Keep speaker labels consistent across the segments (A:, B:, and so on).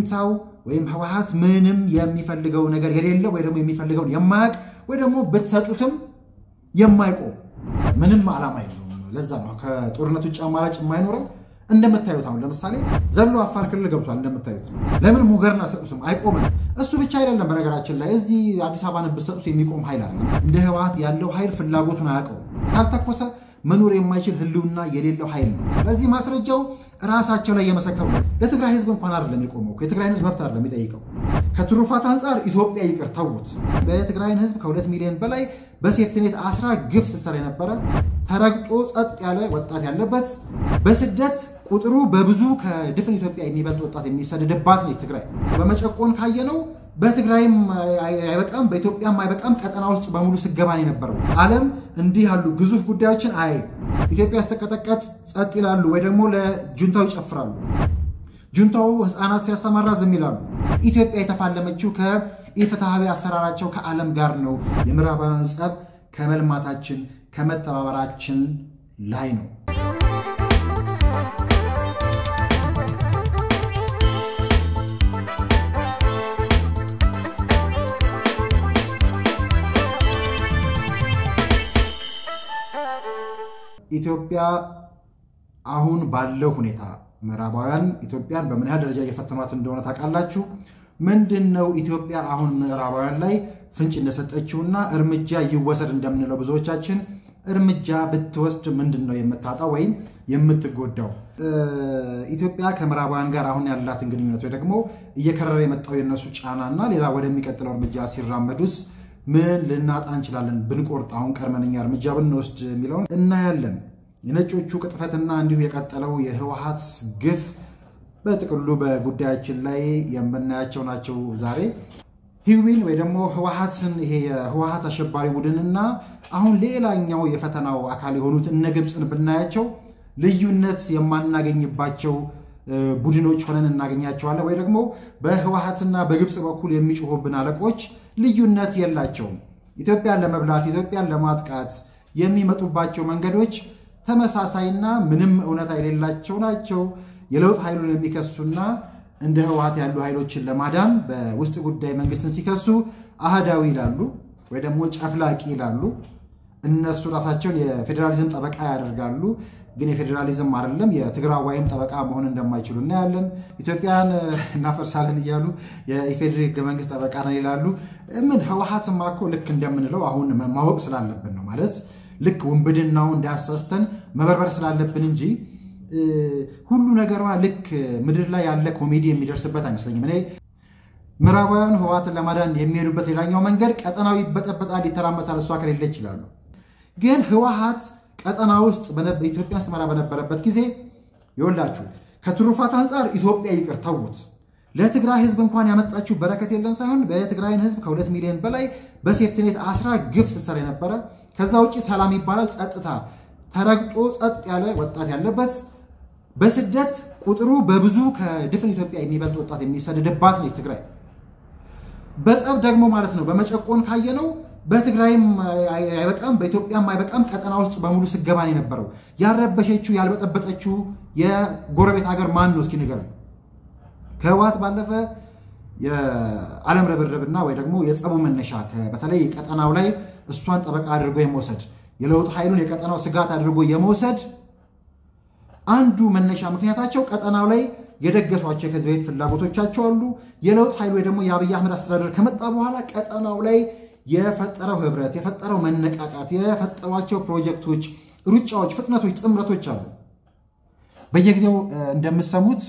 A: ጁንታው ወይም ህወሓት ምንም የሚፈልገው ነገር የሌለው ወይ ደግሞ የሚፈልገውን የማያውቅ ወይ ደግሞ ብትሰጡትም የማይቆም ምንም ዓላማ የለውም። ለዛ ነው ከጦርነት ውጭ አማራጭ የማይኖረው። እንደምታዩት አሁን ለምሳሌ ዘሎ አፋር ክልል ገብቷል። እንደምታዩት ለምን ሙገርን አሰጡትም? አይቆምም። እሱ ብቻ አይደለም። በነገራችን ላይ እዚህ አዲስ አበባን ብትሰጡት የሚቆም ኃይል አለ። እንደ ህወሓት ያለው ኃይል ፍላጎቱን አያውቀው። ካልተኮሰ መኖር የማይችል ህልውና የሌለው ኃይል ነው። ለዚህ ማስረጃው ራሳቸው ላይ የመሰከሩ ለትግራይ ህዝብ እንኳን አይደለም የቆመው። የትግራይን ህዝብ መብት አይደለም የሚጠይቀው። ከትሩፋት አንጻር ኢትዮጵያ ይቅር ተውት። በትግራይን ህዝብ ከሁለት ሚሊዮን በላይ በሴፍትኔት አስራ ግፍ ስትሰራ የነበረ ተረግጦ ጸጥ ያለ ወጣት ያለበት በስደት ቁጥሩ በብዙ ከድፍን ኢትዮጵያ የሚበልጥ ወጣት የሚሰደድባት ነች ትግራይ። በመጨቆን ካየነው በትግራይም አይበቃም በኢትዮጵያም አይበቃም ቀጠና ውስጥ በሙሉ ስገባን የነበረው ዓለም እንዲህ ያሉ ግዙፍ ጉዳዮችን አይ ኢትዮጵያ ስተቀጠቀጥ ጸጥ ይላሉ ወይ ደግሞ ለጁንታው ይጨፍራሉ። ጁንታው ህፃናት ሲያሰማራ ዝም ይላሉ። ኢትዮጵያ የተፋለመችው ከኢፍትሐዊ አሰራራቸው ከዓለም ጋር ነው። የምዕራባውያኑ ጸብ ከመልማታችን ከመተባበራችን ላይ ነው። ኢትዮጵያ አሁን ባለው ሁኔታ ምዕራባውያን ኢትዮጵያን በምን ያህል ደረጃ እየፈተኗት እንደሆነ ታውቃላችሁ። ምንድን ነው ኢትዮጵያ አሁን ምዕራባውያን ላይ ፍንጭ እንደሰጠችውና እርምጃ ይወሰድ እንደምንለው ብዙዎቻችን እርምጃ ብትወስድ ምንድን ነው የምታጣው ወይም የምትጎዳው? ኢትዮጵያ ከምዕራባውያን ጋር አሁን ያላትን ግንኙነት ወይ ደግሞ እየከረረ የመጣው የነሱ ጫናና ሌላ ወደሚቀጥለው እርምጃ ሲራመዱስ ምን ልናጣ እንችላለን? ብንቆርጥ አሁን ቀድመንኛ እርምጃ ብንወስድ የሚለውን እናያለን። የነጮቹ ቅጥፈትና እንዲሁ የቀጠለው የህወሓት ግፍ በጥቅሉ በጉዳያችን ላይ የምናያቸው ናቸው። ዛሬ ሂዊን ወይ ደግሞ ህወሓትን ይሄ የህወሓት አሸባሪ ቡድንና አሁን ሌላኛው የፈተናው አካል የሆኑት እነ ግብፅን ብናያቸው ልዩነት የማናገኝባቸው ቡድኖች ሆነን እናገኛቸዋለን። ወይ ደግሞ በህወሓትና በግብፅ በኩል የሚጮሁብን አለቆች ልዩነት የላቸውም። ኢትዮጵያን ለመብላት ኢትዮጵያን ለማጥቃት የሚመጡባቸው መንገዶች ተመሳሳይና ምንም እውነታ የሌላቸው ናቸው። የለውጥ ኃይሉን የሚከሱና እንደ ህወሓት ያሉ ኃይሎችን ለማዳን በውስጥ ጉዳይ መንግስትን ሲከሱ አህዳዊ ይላሉ፣ ወይ ደግሞ ጨፍላቂ ይላሉ። እነሱ ራሳቸውን የፌዴራሊዝም ጠበቃ ያደርጋሉ። ግን የፌዴራሊዝም አይደለም የትግራዋይም ጠበቃ መሆን እንደማይችሉ እናያለን። ኢትዮጵያን እናፈርሳለን እያሉ የኢፌዴሪ ህገ መንግስት ጠበቃ ነን ይላሉ። ምን ህወሓትማ እኮ ልክ እንደምንለው አሁን ማወቅ ስላለብን ነው ማለት ልክ ውንብድናው እንዳያሳስተን መበርበር ስላለብን እንጂ ሁሉ ነገሯ ልክ ምድር ላይ ያለ ኮሜዲ የሚደርስበት አይመስለኝም። እኔ ምዕራባውያን ህወሓትን ለማዳን የሚሄዱበት ሌላኛው መንገድ ቀጠናው ይበጠበጣል፣ ይተራመሳል፣ እሷ ከሌለ ይችላሉ። ግን ህወሓት ቀጠና ውስጥ ኢትዮጵያ ስትመራ በነበረበት ጊዜ ይወላችሁ ከትሩፋት አንጻር ኢትዮጵያ ይቅር ተውት። ለትግራይ ህዝብ እንኳን ያመጣችው በረከት የለም ሳይሆን በትግራይን ህዝብ ከሁለት ሚሊዮን በላይ በሴፍትኔት አስራ ግፍ ስትሰራ የነበረ ከዛ ውጭ ሰላም ይባላል ጸጥታ ተረግጦ ጸጥ ያለ ወጣት ያለበት በስደት ቁጥሩ በብዙ ከድፍን ኢትዮጵያ የሚበልጥ ወጣት የሚሰደድባት ነች ትግራይ። በጸብ ደግሞ ማለት ነው በመጨቆን ካየነው በትግራይም አይበቃም በኢትዮጵያም አይበቃም ቀጠና ውስጥ በሙሉ ስገባን የነበረው ያልረበሸችው ያልበጠበጠችው የጎረቤት ሀገር ማን ነው? እስኪ ንገረኝ። ከህወሓት ባለፈ የዓለም ርብርብና ወይ ደግሞ የጸቡ መነሻ በተለይ ቀጠናው ላይ እሷን ጠበቃ አድርጎ የመውሰድ የለውጥ ኃይሉን የቀጠናው ስጋት አድርጎ የመውሰድ አንዱ መነሻ ምክንያታቸው ቀጠናው ላይ የደገሷቸው ከዚህ በፊት ፍላጎቶቻቸው አሉ። የለውጥ ኃይሉ ወይ ደግሞ የአብይ አህመድ አስተዳደር ከመጣ በኋላ ቀጠናው ላይ የፈጠረው ህብረት፣ የፈጠረው መነቃቃት፣ የፈጠሯቸው ፕሮጀክቶች፣ ሩጫዎች፣ ፍጥነቶች፣ ጥምረቶች አሉ። በየጊዜው እንደምትሰሙት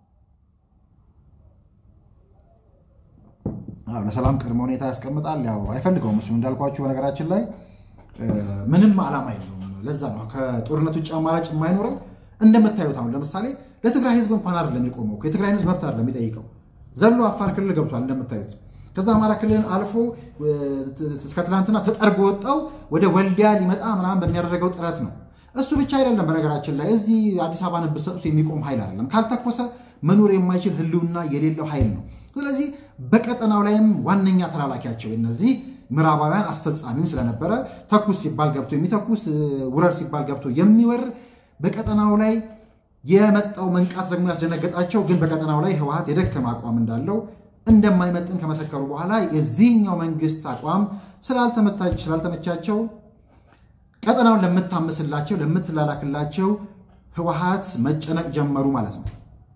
A: ለሰላም ቅድመ ሁኔታ ያስቀምጣል። ያው አይፈልገውም እሱ እንዳልኳችሁ በነገራችን ላይ ምንም ዓላማ የለውም። ለዛ ነው ከጦርነት ውጭ አማራጭ የማይኖረው። እንደምታዩት አሁን ለምሳሌ ለትግራይ ህዝብ እንኳን አይደለም የቆመው። የትግራይን ህዝብ መብት አይደለም የሚጠይቀው። ዘሎ አፋር ክልል ገብቷል እንደምታዩት። ከዛ አማራ ክልልን አልፎ እስከ ትናንትና ተጠርጎ ወጣው ወደ ወልዲያ ሊመጣ ምናምን በሚያደርገው ጥረት ነው። እሱ ብቻ አይደለም በነገራችን ላይ እዚህ አዲስ አበባን ብትሰጡት የሚቆም ኃይል አይደለም። ካልተኮሰ መኖር የማይችል ህልውና የሌለው ኃይል ነው። ስለዚህ በቀጠናው ላይም ዋነኛ ተላላኪያቸው እነዚህ ምዕራባውያን አስፈጻሚም ስለነበረ ተኩስ ሲባል ገብቶ የሚተኩስ ውረር ሲባል ገብቶ የሚወር በቀጠናው ላይ የመጣው መንቃት ደግሞ ያስደነገጣቸው ግን በቀጠናው ላይ ህወሓት የደከመ አቋም እንዳለው እንደማይመጥን ከመሰከሩ በኋላ የዚህኛው መንግስት አቋም ስላልተመቻቸው ቀጠናውን ለምታምስላቸው ለምትላላክላቸው ህወሓት መጨነቅ ጀመሩ ማለት ነው።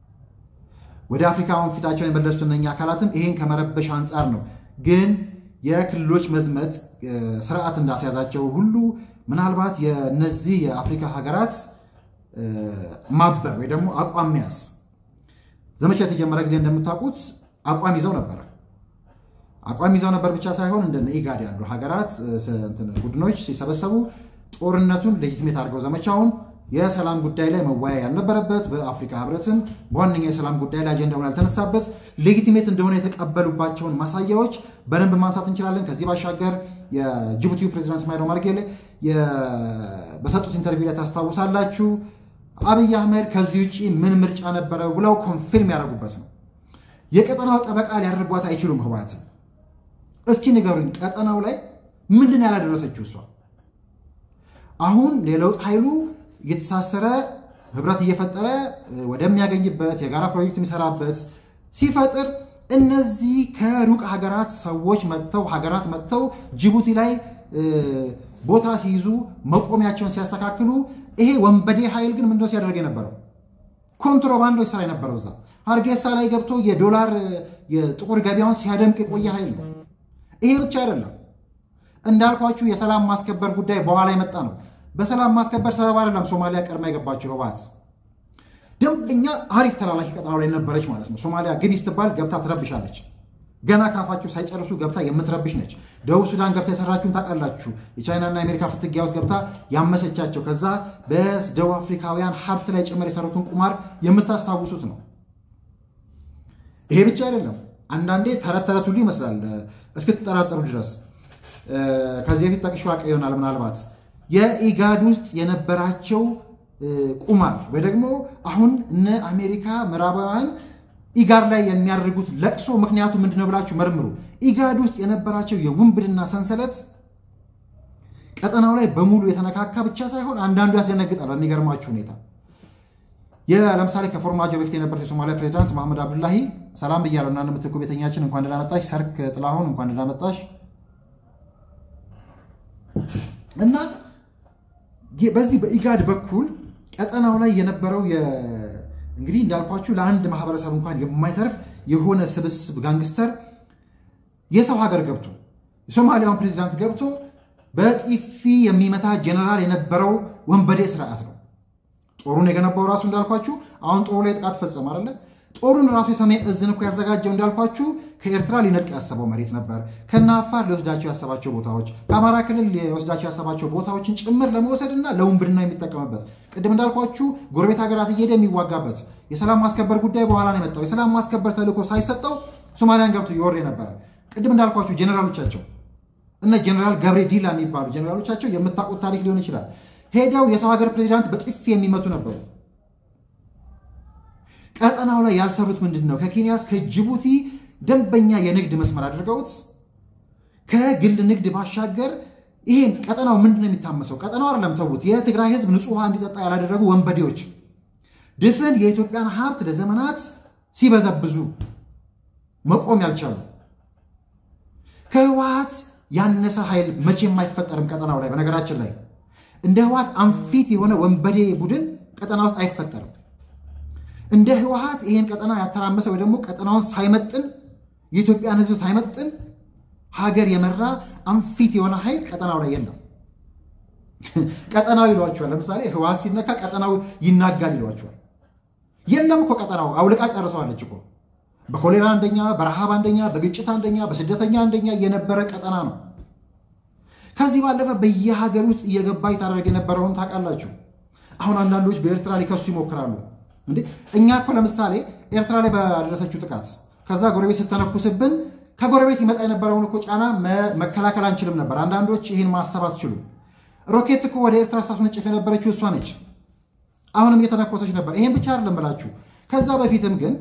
A: ወደ አፍሪካውን ፊታቸውን የመለሱት እነኛ አካላትም ይሄን ከመረበሽ አንጻር ነው። ግን የክልሎች መዝመት ስርዓት እንዳስያዛቸው ሁሉ ምናልባት የነዚህ የአፍሪካ ሀገራት ማበር ወይ ደግሞ አቋም መያዝ ዘመቻ የተጀመረ ጊዜ እንደምታውቁት አቋም ይዘው ነበረ። አቋም ይዘው ነበር ብቻ ሳይሆን እንደ ኢጋድ ያሉ ሀገራት ቡድኖች ሲሰበሰቡ ጦርነቱን ሌጂትሜት አድርገው ዘመቻውን የሰላም ጉዳይ ላይ መወያያ ያልነበረበት በአፍሪካ ህብረትም በዋነኛ የሰላም ጉዳይ ላይ አጀንዳውን ያልተነሳበት ሌጊቲሜት እንደሆነ የተቀበሉባቸውን ማሳያዎች በደንብ ማንሳት እንችላለን። ከዚህ ባሻገር የጅቡቲው ፕሬዚዳንት እስማኤል ኦማር ጌሌ በሰጡት ኢንተርቪው ላይ ታስታውሳላችሁ። አብይ አህመድ ከዚህ ውጭ ምን ምርጫ ነበረው ብለው ኮንፊርም ያደረጉበት ነው። የቀጠናው ጠበቃ ሊያደርጓት አይችሉም ህወሓትን። እስኪ ንገሩኝ፣ ቀጠናው ላይ ምንድን ያላደረሰችው እሷ? አሁን የለውጥ ኃይሉ እየተሳሰረ ህብረት እየፈጠረ ወደሚያገኝበት የጋራ ፕሮጀክት የሚሰራበት ሲፈጥር እነዚህ ከሩቅ ሀገራት ሰዎች መጥተው ሀገራት መጥተው ጅቡቲ ላይ ቦታ ሲይዙ መቆሚያቸውን ሲያስተካክሉ ይሄ ወንበዴ ኃይል ግን ምንድነው ሲያደርግ የነበረው? ኮንትሮባንዶች ስራ የነበረው እዛ ሀርጌሳ ላይ ገብቶ የዶላር የጥቁር ገበያውን ሲያደምቅ የቆየ ኃይል ነው። ይሄ ብቻ አይደለም። እንዳልኳችሁ የሰላም ማስከበር ጉዳይ በኋላ የመጣ ነው። በሰላም ማስከበር ሰበብ አይደለም ሶማሊያ ቀድማ የገባችው ህወሓት ደንበኛ አሪፍ ተላላኪ ቀጠናው ላይ ነበረች ማለት ነው። ሶማሊያ ግቢ ስትባል ገብታ ትረብሻለች። ገና ካፋቸው ሳይጨርሱ ገብታ የምትረብሽ ነች። ደቡብ ሱዳን ገብታ የሰራችሁን ታውቃላችሁ። የቻይናና የአሜሪካ ፍትጊያ ውስጥ ገብታ ያመሰቻቸው፣ ከዛ በደቡብ አፍሪካውያን ሀብት ላይ ጭምር የሰሩትን ቁማር የምታስታውሱት ነው። ይሄ ብቻ አይደለም። አንዳንዴ ተረት ተረት ሁሉ ይመስላል እስክትጠራጠሩ ድረስ። ከዚህ በፊት ጠቅሼ አውቅ ይሆናል ምናልባት የኢጋድ ውስጥ የነበራቸው ቁማር ወይ ደግሞ አሁን እነ አሜሪካ ምዕራባውያን ኢጋድ ላይ የሚያደርጉት ለቅሶ ምክንያቱ ምንድነው ብላችሁ መርምሩ። ኢጋድ ውስጥ የነበራቸው የውንብድና ሰንሰለት ቀጠናው ላይ በሙሉ የተነካካ ብቻ ሳይሆን አንዳንዱ ያስደነግጣል። በሚገርማችሁ ሁኔታ ለምሳሌ ከፎርማጆ በፊት የነበሩት የሶማሊያ ፕሬዚዳንት መሐመድ አብዱላሂ ሰላም ብያለሁ እና እንደምትኩ ቤተኛችን እንኳን ደህና መጣሽ። ሰርክ ጥላሁን እንኳን ደህና መጣሽ እና በዚህ በኢጋድ በኩል ቀጠናው ላይ የነበረው እንግዲህ እንዳልኳችሁ ለአንድ ማህበረሰብ እንኳን የማይተርፍ የሆነ ስብስብ ጋንግስተር የሰው ሀገር ገብቶ የሶማሊያውን ፕሬዚዳንት ገብቶ በጢፊ የሚመታ ጀነራል የነበረው ወንበዴ ስርዓት ነው። ጦሩን የገነባው ራሱ እንዳልኳችሁ አሁን ጦሩ ላይ ጥቃት ፈጸመ አይደለ? ጦሩን ራሱ የሰሜን እዝን እኮ ያዘጋጀው እንዳልኳችሁ ከኤርትራ ሊነጥቅ ያሰበው መሬት ነበር። ከነ አፋር ሊወስዳቸው ያሰባቸው ቦታዎች፣ ከአማራ ክልል ሊወስዳቸው ያሰባቸው ቦታዎችን ጭምር ለመውሰድና ለውንብድና የሚጠቀምበት ቅድም እንዳልኳችሁ ጎረቤት ሀገራት እየሄደ የሚዋጋበት የሰላም ማስከበር ጉዳይ በኋላ ነው የመጣው። የሰላም ማስከበር ተልዕኮ ሳይሰጠው ሶማሊያን ገብቶ ይወር ነበረ። ቅድም እንዳልኳችሁ ጄኔራሎቻቸው እነ ጄኔራል ገብሬ ዲላ የሚባሉ ጄኔራሎቻቸው የምታውቁት ታሪክ ሊሆን ይችላል። ሄደው የሰው ሀገር ፕሬዚዳንት በጥፊ የሚመቱ ነበሩ። ቀጠናው ላይ ያልሰሩት ምንድን ነው? ከኬንያ እስከ ጅቡቲ ደንበኛ የንግድ መስመር አድርገውት ከግል ንግድ ባሻገር ይሄን ቀጠናው ምንድን ነው የሚታመሰው? ቀጠናው አይደለም ተዉት። የትግራይ ሕዝብ ንጹህ ውሃ እንዲጠጣ ያላደረጉ ወንበዴዎች ድፍን የኢትዮጵያን ሀብት ለዘመናት ሲበዘብዙ መቆም ያልቻሉ ከህወሓት ያነሰ ኃይል መቼም አይፈጠርም ቀጠናው ላይ። በነገራችን ላይ እንደ ህወሓት አንፊት የሆነ ወንበዴ ቡድን ቀጠና ውስጥ አይፈጠርም። እንደ ህወሓት ይሄን ቀጠና ያተራመሰ ወይ ደግሞ ቀጠናውን ሳይመጥን የኢትዮጵያን ህዝብ ሳይመጥን ሀገር የመራ አንፊት የሆነ ኃይል ቀጠናው ላይ የለም። ቀጠናው ይሏቸዋል። ለምሳሌ ህወሓት ሲነካ ቀጠናው ይናጋል ይሏቸዋል። የለም እኮ ቀጠናው አውልቃ ጨርሰዋለች እኮ በኮሌራ አንደኛ፣ በረሃብ አንደኛ፣ በግጭት አንደኛ፣ በስደተኛ አንደኛ የነበረ ቀጠና ነው። ከዚህ ባለፈ በየሀገር ውስጥ እየገባች ታደርግ የነበረውን ታውቃላችሁ። አሁን አንዳንዶች በኤርትራ ሊከሱ ይሞክራሉ። እንዴ እኛ እኮ ለምሳሌ ኤርትራ ላይ ባደረሰችው ጥቃት ከዛ ጎረቤት ስተነኩስብን ከጎረቤት ይመጣ የነበረውን እኮ ጫና መከላከል አንችልም ነበር። አንዳንዶች ይህን ማሰብ አትችሉም። ሮኬት እኮ ወደ ኤርትራ ሳትወነጭፍ የነበረችው እሷ ነች። አሁንም እየተነኮሰች ነበር። ይሄን ብቻ አይደለም ብላችሁ ከዛ በፊትም ግን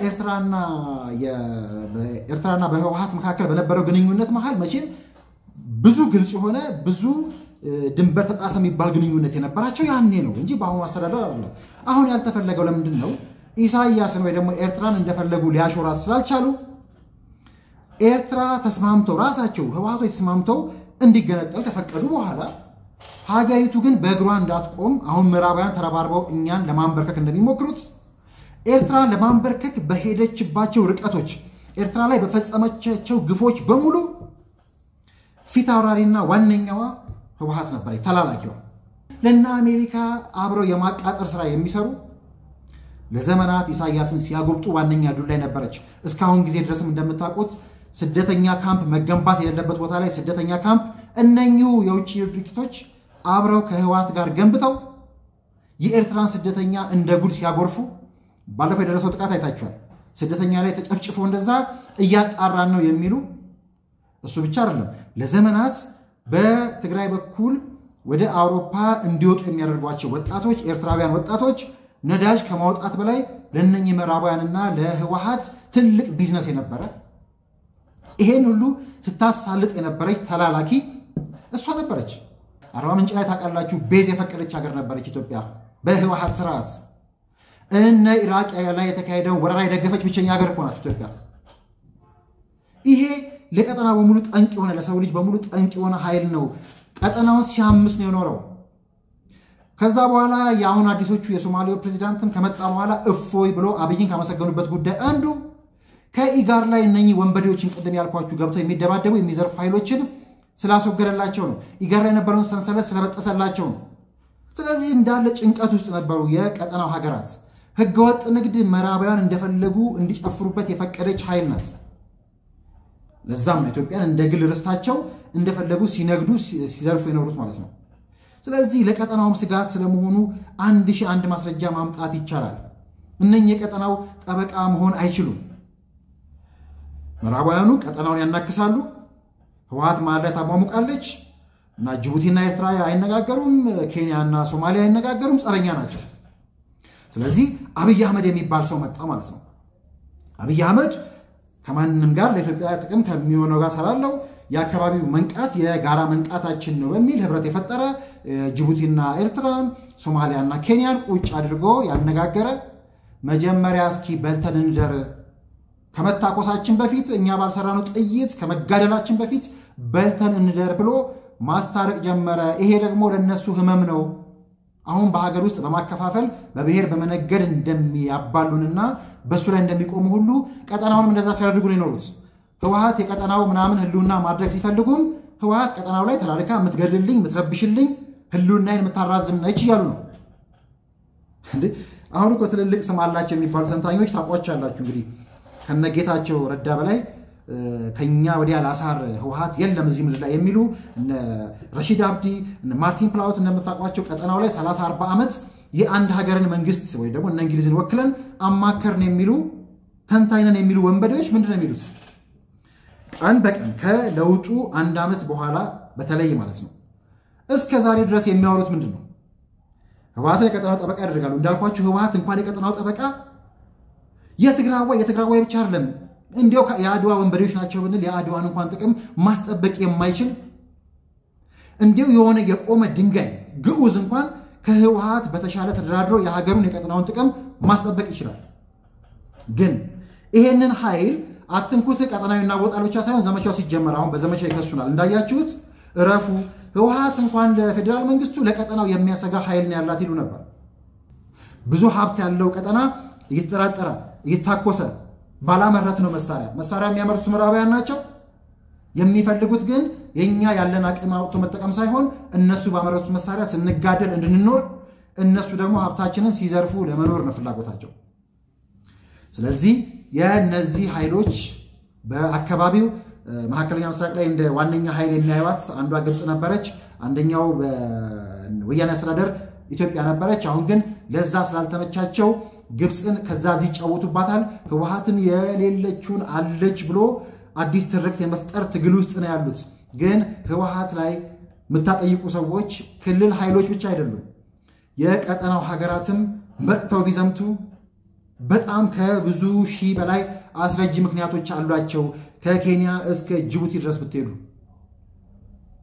A: የኤርትራና በህወሓት መካከል በነበረው ግንኙነት መሀል መቼም ብዙ ግልጽ የሆነ ብዙ ድንበር ተጣሰ የሚባል ግንኙነት የነበራቸው ያኔ ነው እንጂ በአሁኑ አስተዳደር አይደለም። አሁን ያልተፈለገው ለምንድን ነው? ኢሳያስን ወይ ደግሞ ኤርትራን እንደፈለጉ ሊያሾራት ስላልቻሉ ኤርትራ ተስማምተው ራሳቸው ህወሓቶች ተስማምተው እንዲገነጠል ከፈቀዱ በኋላ ሀገሪቱ ግን በእግሯ እንዳትቆም አሁን ምዕራባውያን ተረባርበው እኛን ለማንበርከክ እንደሚሞክሩት ኤርትራ ለማንበርከክ በሄደችባቸው ርቀቶች ኤርትራ ላይ በፈጸመቻቸው ግፎች በሙሉ ፊት አውራሪና ዋነኛዋ ህወሓት ነበረች፣ ተላላኪዋ። ለእነ አሜሪካ አብረው የማቃጠር ስራ የሚሰሩ ለዘመናት ኢሳያስን ሲያጎብጡ ዋነኛ ዱር ላይ ነበረች። እስካሁን ጊዜ ድረስም እንደምታውቁት ስደተኛ ካምፕ መገንባት የሌለበት ቦታ ላይ ስደተኛ ካምፕ እነኚሁ የውጭ ድርጅቶች አብረው ከህወሓት ጋር ገንብተው የኤርትራን ስደተኛ እንደ ጉድ ሲያጎርፉ ባለፈው የደረሰው ጥቃት አይታችኋል። ስደተኛ ላይ ተጨፍጭፎ እንደዛ እያጣራን ነው የሚሉ እሱ ብቻ አይደለም። ለዘመናት በትግራይ በኩል ወደ አውሮፓ እንዲወጡ የሚያደርጓቸው ወጣቶች ኤርትራውያን ወጣቶች ነዳጅ ከማውጣት በላይ ለእነኚህ ምዕራባውያንና ለህወሓት ትልቅ ቢዝነስ የነበረ ይሄን ሁሉ ስታሳልጥ የነበረች ተላላኪ እሷ ነበረች። አርባ ምንጭ ላይ ታውቃላችሁ፣ ቤዝ የፈቀደች ሀገር ነበረች ኢትዮጵያ በህወሓት ስርዓት። እነ ኢራቅ ላይ የተካሄደውን ወረራ የደገፈች ብቸኛ ሀገር እኮ ናት ኢትዮጵያ። ይሄ ለቀጠና በሙሉ ጠንቅ የሆነ ለሰው ልጅ በሙሉ ጠንቅ የሆነ ኃይል ነው። ቀጠናውን ሲያምስ ነው የኖረው። ከዛ በኋላ የአሁን አዲሶቹ የሶማሌው ፕሬዚዳንትም ከመጣ በኋላ እፎይ ብሎ አብይን ካመሰገኑበት ጉዳይ አንዱ ከኢጋር ላይ እነኚህ ወንበዴዎችን ቅድም ያልኳችሁ ገብተው የሚደባደቡ የሚዘርፉ ኃይሎችን ስላስወገደላቸው ነው። ኢጋር ላይ የነበረውን ሰንሰለት ስለበጠሰላቸው ነው። ስለዚህ እንዳለ ጭንቀት ውስጥ ነበሩ የቀጠናው ሀገራት። ህገወጥ ንግድ ምዕራባውያን እንደፈለጉ እንዲጨፍሩበት የፈቀደች ኃይል ናት። ለዛም ነው ኢትዮጵያን እንደ ግል ርስታቸው እንደፈለጉ ሲነግዱ ሲዘርፉ የኖሩት ማለት ነው። ስለዚህ ለቀጠናውም ስጋት ስለመሆኑ አንድ ሺህ አንድ ማስረጃ ማምጣት ይቻላል። እነኚህ የቀጠናው ጠበቃ መሆን አይችሉም። ምዕራባውያኑ ቀጠናውን ያናክሳሉ። ህወሓት መሀል ላይ ታሟሙቃለች እና ጅቡቲና ኤርትራ አይነጋገሩም፣ ኬንያና ሶማሊያ አይነጋገሩም፣ ጸበኛ ናቸው። ስለዚህ አብይ አህመድ የሚባል ሰው መጣ ማለት ነው። አብይ አህመድ ከማንም ጋር ለኢትዮጵያ ጥቅም ከሚሆነው ጋር ሰራለው የአካባቢው መንቃት የጋራ መንቃታችን ነው በሚል ህብረት የፈጠረ ጅቡቲና ኤርትራን ሶማሊያና ኬንያን ቁጭ አድርጎ ያነጋገረ መጀመሪያ እስኪ በልተን እንደር ከመታኮሳችን በፊት እኛ ባልሰራነው ጥይት ከመጋደላችን በፊት በልተን እንደር ብሎ ማስታረቅ ጀመረ። ይሄ ደግሞ ለነሱ ህመም ነው። አሁን በሀገር ውስጥ በማከፋፈል በብሔር በመነገድ እንደሚያባሉንና በእሱ ላይ እንደሚቆሙ ሁሉ ቀጠናውንም እንደዛ ሲያደርጉ ነው የኖሩት። ህወሓት የቀጠናው ምናምን ህልውና ማድረግ ሲፈልጉም ህወሓት ቀጠናው ላይ ተላልካ የምትገድልኝ የምትረብሽልኝ ህልውናዬን የምታራዝም ነች እያሉ ነው። አሁን እኮ ትልልቅ ስም አላቸው የሚባሉ ተንታኞች ታውቋቸዋላችሁ። እንግዲህ ከነጌታቸው ረዳ በላይ ከኛ ወዲያ ላሳር ህወሓት የለም እዚህ ምድር ላይ የሚሉ ረሺድ አብዲ ማርቲን ፕላውት እንደምታውቋቸው ቀጠናው ላይ 30 40 ዓመት የአንድ ሀገርን መንግስት ወይ ደግሞ እነ እንግሊዝን ወክለን አማከርን የሚሉ ተንታይነን የሚሉ ወንበዴዎች ምንድን ነው የሚሉት? ቀን በቀን ከለውጡ አንድ ዓመት በኋላ በተለይ ማለት ነው እስከ ዛሬ ድረስ የሚያወሩት ምንድን ነው? ህወሓትን የቀጠናው ጠበቃ ያደርጋሉ። እንዳልኳችሁ ህወሓት እንኳን የቀጠናው ጠበቃ የትግራዋይ የትግራዋይ ብቻ አይደለም እንዲያው የአድዋ ወንበዴዎች ናቸው ብንል የአድዋን እንኳን ጥቅም ማስጠበቅ የማይችል እንዲያው የሆነ የቆመ ድንጋይ ግዑዝ እንኳን ከህወሓት በተሻለ ተደራድሮ የሀገሩን የቀጠናውን ጥቅም ማስጠበቅ ይችላል። ግን ይሄንን ኃይል አትንኩት፣ ቀጠናዊ እናወጣል ብቻ ሳይሆን ዘመቻው ሲጀመር አሁን በዘመቻ ይከሱናል። እንዳያችሁት እረፉ፣ ህወሓት እንኳን ለፌዴራል መንግስቱ ለቀጠናው የሚያሰጋ ኃይል ነው ያላት ይሉ ነበር። ብዙ ሀብት ያለው ቀጠና እየተጠራጠረ እየታኮሰ ባላመረት ነው መሳሪያ መሳሪያ የሚያመርቱት ምዕራባውያን ናቸው። የሚፈልጉት ግን የኛ ያለን አቅም አውጥቶ መጠቀም ሳይሆን እነሱ ባመረቱት መሳሪያ ስንጋደል እንድንኖር፣ እነሱ ደግሞ ሀብታችንን ሲዘርፉ ለመኖር ነው ፍላጎታቸው። ስለዚህ የነዚህ ኃይሎች በአካባቢው መካከለኛ ምስራቅ ላይ እንደ ዋነኛ ኃይል የሚያዩት አንዷ ግብፅ ነበረች። አንደኛው ወያኔ አስተዳደር ኢትዮጵያ ነበረች። አሁን ግን ለዛ ስላልተመቻቸው ግብፅን ከዛ እዚህ ይጫወቱባታል። ህወሓትን የሌለችውን አለች ብሎ አዲስ ትርክት የመፍጠር ትግል ውስጥ ነው ያሉት። ግን ህወሓት ላይ የምታጠይቁ ሰዎች ክልል ኃይሎች ብቻ አይደሉም፣ የቀጠናው ሀገራትም መጥተው ቢዘምቱ በጣም ከብዙ ሺህ በላይ አስረጂ ምክንያቶች አሏቸው። ከኬንያ እስከ ጅቡቲ ድረስ ብትሄዱ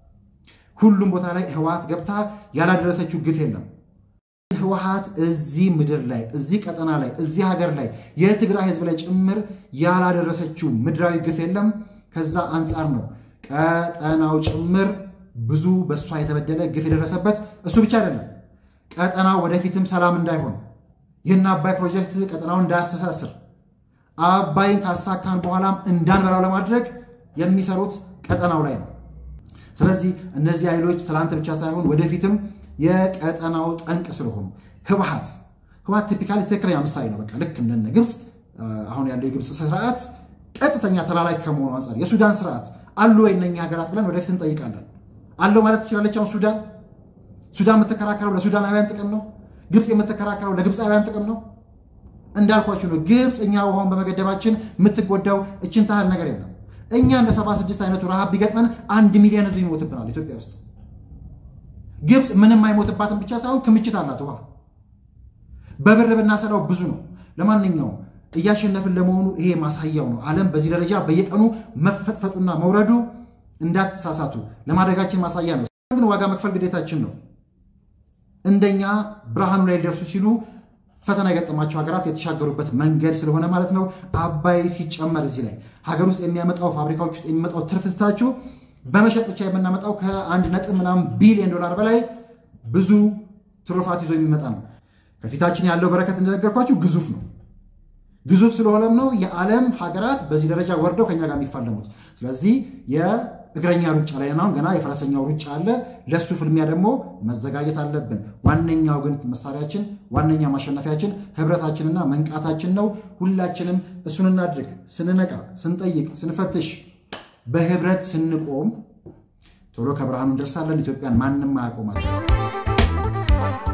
A: ሁሉም ቦታ ላይ ህወሓት ገብታ ያላደረሰችው ግፍ የለም። ህወሓት እዚህ ምድር ላይ እዚህ ቀጠና ላይ እዚህ ሀገር ላይ የትግራይ ህዝብ ላይ ጭምር ያላደረሰችው ምድራዊ ግፍ የለም። ከዛ አንጻር ነው ቀጠናው ጭምር ብዙ በእሷ የተበደለ ግፍ የደረሰበት። እሱ ብቻ አይደለም፣ ቀጠናው ወደፊትም ሰላም እንዳይሆን ይህን አባይ ፕሮጀክት ቀጠናውን እንዳያስተሳስር አባይን ካሳካን በኋላም እንዳንበላው ለማድረግ የሚሰሩት ቀጠናው ላይ ነው። ስለዚህ እነዚህ ኃይሎች ትላንት ብቻ ሳይሆን ወደፊትም የቀጠናው ጠንቅ ስለሆኑ ህወሓት ህወሓት ቲፒካሊ ትክክለኛ ምሳሌ ነው። በቃ ልክ እንደነ ግብፅ አሁን ያለው የግብፅ ስርዓት ቀጥተኛ ተላላኪ ከመሆኑ አንጻር የሱዳን ስርዓት አሉ ወይ እነኛ ሀገራት ብለን ወደፊት እንጠይቃለን። አለው ማለት ትችላለች። አሁን ሱዳን ሱዳን የምትከራከረው ለሱዳናውያን ጥቅም ነው። ግብፅ የምትከራከረው ለግብፃውያን ጥቅም ነው። እንዳልኳችሁ ነው። ግብፅ እኛ ውሃውን በመገደባችን የምትጎዳው እችን ታህል ነገር የለም። እኛ እንደ 76 አይነቱ ረሃብ ቢገጥመን አንድ ሚሊዮን ህዝብ ይሞትብናል ኢትዮጵያ ውስጥ። ግብፅ ምንም አይሞትባትም ብቻ ሳይሆን ክምችት አላት ውሃ። በብር ብናሰላው ብዙ ነው። ለማንኛውም እያሸነፍን ለመሆኑ ይሄ ማሳያው ነው። ዓለም በዚህ ደረጃ በየቀኑ መፈጥፈጡና መውረዱ እንዳትሳሳቱ ለማድረጋችን ማሳያ ነው። ግን ዋጋ መክፈል ግዴታችን ነው። እንደኛ ብርሃኑ ላይ ሊደርሱ ሲሉ ፈተና የገጠማቸው ሀገራት የተሻገሩበት መንገድ ስለሆነ ማለት ነው። አባይ ሲጨመር እዚህ ላይ ሀገር ውስጥ የሚያመጣው ፋብሪካዎች ውስጥ የሚመጣው ትርፍ ትታችሁ በመሸጥ ብቻ የምናመጣው ከአንድ ነጥብ ምናምን ቢሊዮን ዶላር በላይ ብዙ ትሩፋት ይዞ የሚመጣ ነው። ከፊታችን ያለው በረከት እንደነገርኳችሁ ግዙፍ ነው። ግዙፍ ስለሆነም ነው የዓለም ሀገራት በዚህ ደረጃ ወርደው ከኛ ጋር የሚፋለሙት። ስለዚህ የእግረኛ ሩጫ ላይ አሁን ገና የፈረሰኛው ሩጫ አለ። ለሱ ፍልሚያ ደግሞ መዘጋጀት አለብን። ዋነኛው ግን መሳሪያችን፣ ዋነኛ ማሸነፊያችን ህብረታችንና መንቃታችን ነው። ሁላችንም እሱን እናድርግ። ስንነቃ፣ ስንጠይቅ፣ ስንፈትሽ፣ በህብረት ስንቆም ቶሎ ከብርሃኑ እንደርሳለን። ኢትዮጵያን ማንም አያቆማል።